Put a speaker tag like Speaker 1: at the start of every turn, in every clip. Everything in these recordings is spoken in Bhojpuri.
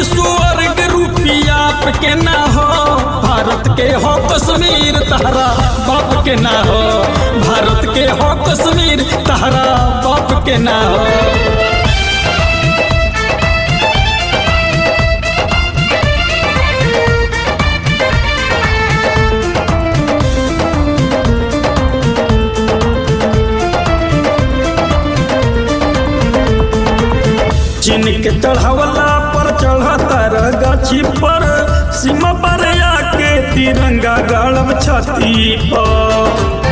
Speaker 1: स्वर्ग रुपिया के ना हो भारत के हो कश्मीर तहरा बाप के ना हो भारत के हो कश्मीर तहरा बाप के ना हो चीन के चढ़ावला पर चढ़तर गाछी पर सीमा पर आके तिरंगा गड़ब छाती पर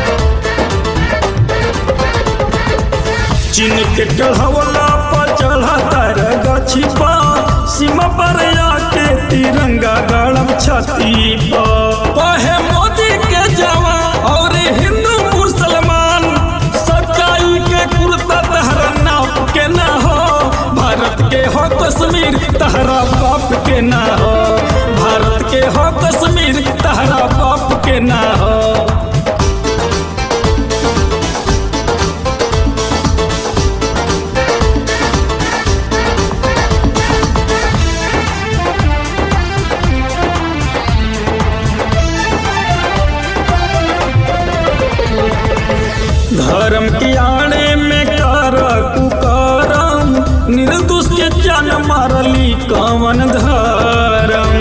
Speaker 1: चीन के चढ़ावला पर चढ़तर गाछी पर सीमा पर आके तिरंगा गड़ब छाती पर कहे मोदी के जवान और हिंदू मुसलमान सच्चाई के कुर्ता तहरा नाप के ना हो भारत के हो कश्मीर तहरा बाप के ना हो भारत के हो कश्मीर तहरा बाप के ना हो धर्म की आड़े में कर कुकरम निर्दोष के जान मारली कवन धर्म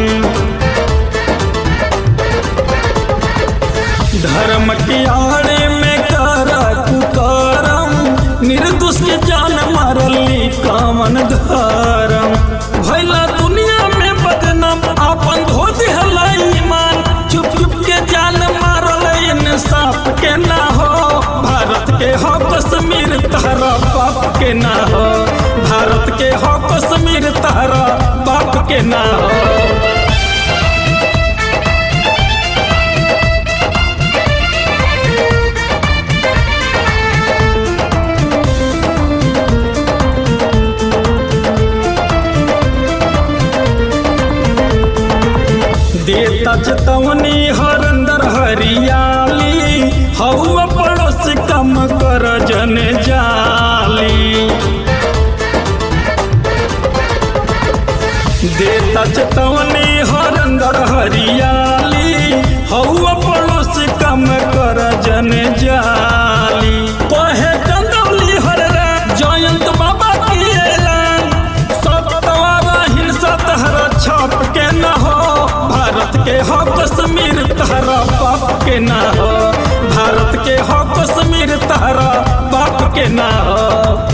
Speaker 1: धर्म की आड़े में कर कुकरम निर्दोष के जान मारली कवन धर्म भैला दुनिया में बदनाम आपन धो दिहला ईमान चुप चुप के जान मारल इंसाफ के ना हो भारत के हो कश्मीर तहरा बाप के ना हो भारत के हो कश्मीर तहरा बाप के ना हो देता चेतवनी हर अंदर हरियाली हवा पड़ोस कम कर जन जाली देता चेतवनी हर अंदर हरियाली हवा पड़ोस कम कर जन जाली कहे चंदौली हर जयंत बाबा की ऐलान सतवारा हिंसा तहरा छाप के न हो भारत के हो कश्मीर तहरा बाप के ना हो भारत के हो कश्मीर तहरा बाप के ना हो